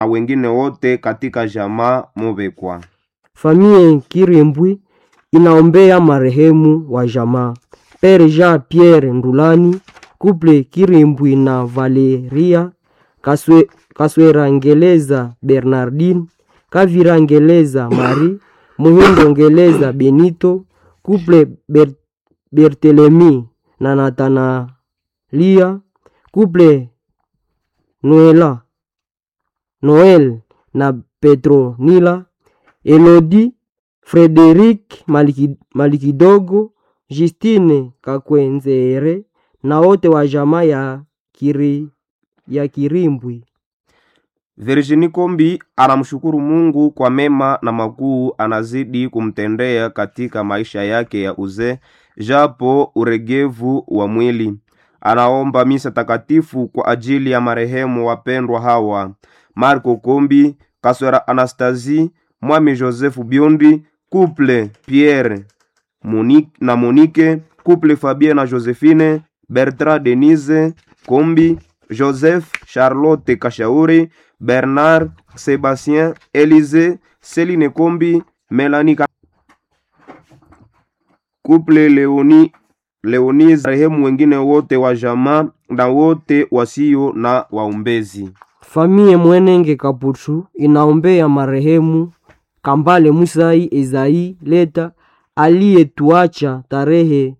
na wengine wote katika jamaa Mubekwa. Famille Kirimbwi inaombea marehemu wa jamaa Pere Jean Pierre Ndulani, Couple Kirimbwi na Valeria Kaswe, Kaswera Ngeleza Bernardine, Kavira Ngeleza Marie, Muhindo Ngeleza Benito, Couple Ber, Bertelemi na Natanalia, Couple Noela Noel na Petronila, Elodi Frederic Maliki, Malikidogo, Justine Kakwenzere na wote wa jamaa ya, kiri, ya Kirimbwi. Virginie Kombi anamshukuru Mungu kwa mema na makuu anazidi kumtendea katika maisha yake ya uzee, japo uregevu wa mwili. Anaomba misa takatifu kwa ajili ya marehemu wapendwa hawa: Marco Kombi, Kaswera Anastasie, Mwami Joseph Biondi, Couple Pierre Monique, na Monique, Couple Fabien na Josephine, Bertrand Denise Kombi, Joseph Charlotte Kashauri, Bernard Sebastien Elise, Celine Kombi, Melanie Ka- Couple Leoni Leonise, marehemu wengine wote wa jamaa na wote wasio na waombezi. Famille Mwenenge Kaputu inaombea marehemu Kambale Musai Ezai Leta aliyetuacha tarehe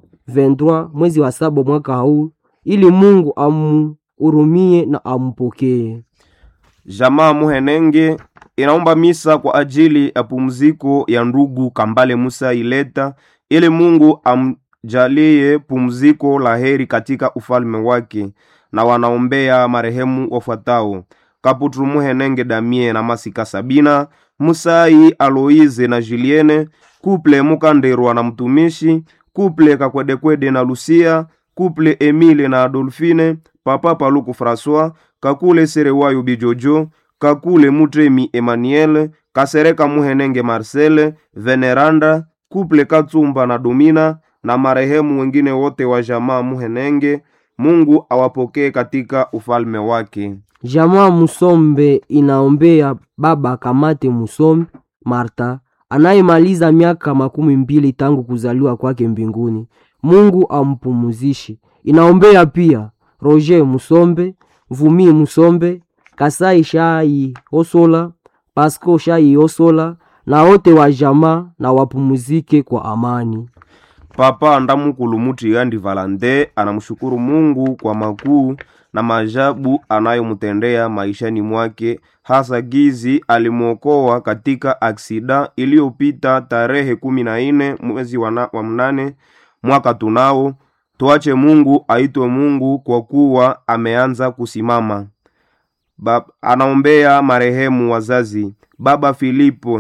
23 mwezi wa saba mwaka huu, ili Mungu amuhurumie na ampokee. Jamaa Muhenenge inaomba misa kwa ajili ya pumziko ya ndugu Kambale Musa Ileta ili Mungu amjalie pumziko la heri katika ufalme wake, na wanaombea marehemu wafuatao: Kaputru Muhenenge Damie na Masika Sabina, Musai Aloize na Julienne, Kuple Mukanderwa na mtumishi, Kuple Kakwedekwede na Lucia, Kuple Emile na Adolfine, Papa Paluku François, Kakule Serewayo Bijojo, Kakule Mutremi Emmanuel, Kasereka Muhenenge Marcel, Veneranda, Kuple Katsumba na Domina na marehemu wengine wote wa jamaa Muhenenge. Mungu awapokee katika ufalme wake. Jamaa Musombe inaombea baba Kamate Musombe Marta anayemaliza miaka makumi mbili tangu kuzaliwa kwake mbinguni. Mungu ampumuzishe. Inaombea pia Roger Musombe, Vumi Musombe, Kasai Shai Osola, Pasco Shai Osola na wote wa jamaa na wapumuzike kwa amani. Papa Ndamukulu Mutigandi Valande anamshukuru Mungu kwa makuu na maajabu anayomtendea maishani mwake, hasa gizi alimwokoa katika aksida iliyopita tarehe kumi na nne mwezi wa na- wa mnane mwaka tunao. Tuache Mungu aitwe Mungu kwa kuwa ameanza kusimama. Ba, anaombea marehemu wazazi baba Filipo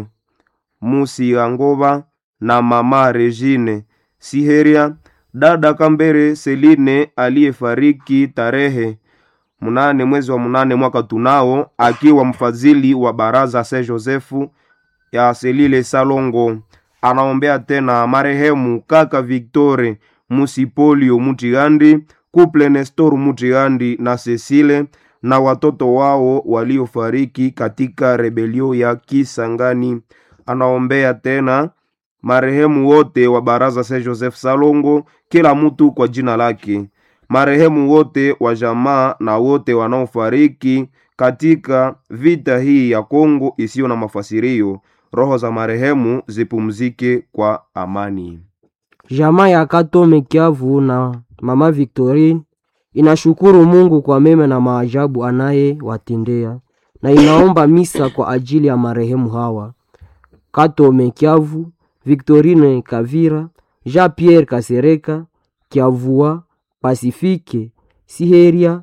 Musiangova na mama Regine Siheria, dada Kambere Seline aliyefariki tarehe mnane mwezi wa mnane mwaka tunao, akiwa mfadhili wa baraza Saint Josefu ya Selile Salongo. Anaombea tena marehemu kaka Victore Musipolio Mutigandi, Couple Nestor Mutigandi na Cecile na watoto wao waliofariki katika rebelio ya Kisangani. Anaombea tena marehemu wote wa baraza Saint Joseph Salongo, kila mtu kwa jina lake, marehemu wote wa jamaa na wote wanaofariki katika vita hii ya Kongo isiyo na mafasirio. Roho za marehemu zipumzike kwa amani. Jamaa ya Katome Kiavu na mama Victorine inashukuru Mungu kwa mema na maajabu anayewatendea na inaomba misa kwa ajili ya marehemu hawa: Katome Kiavu, Victorine Kavira, Jean Pierre Kasereka, Kiavua, Pasifike Siheria,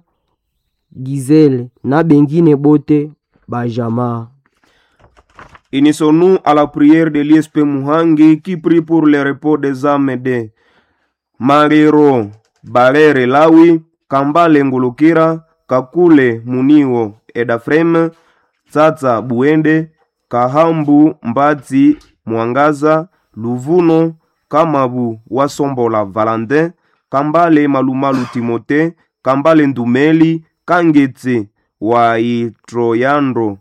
Gizele na bengine bote bajamaa. Unissons-nous à la prière de l'ISP Muhangi qui prie pour le repos des âmes de Marero Balere Lawi, Kambale Ngulukira, Kakule Muniwo Edafrem, Tsatsa Buende, Kahambu Mbatsi Mwangaza, Luvuno Kamabu Wasombola Valentin, Kambale Malumalu Timote, Kambale Ndumeli, Kangetse wa Itroyandro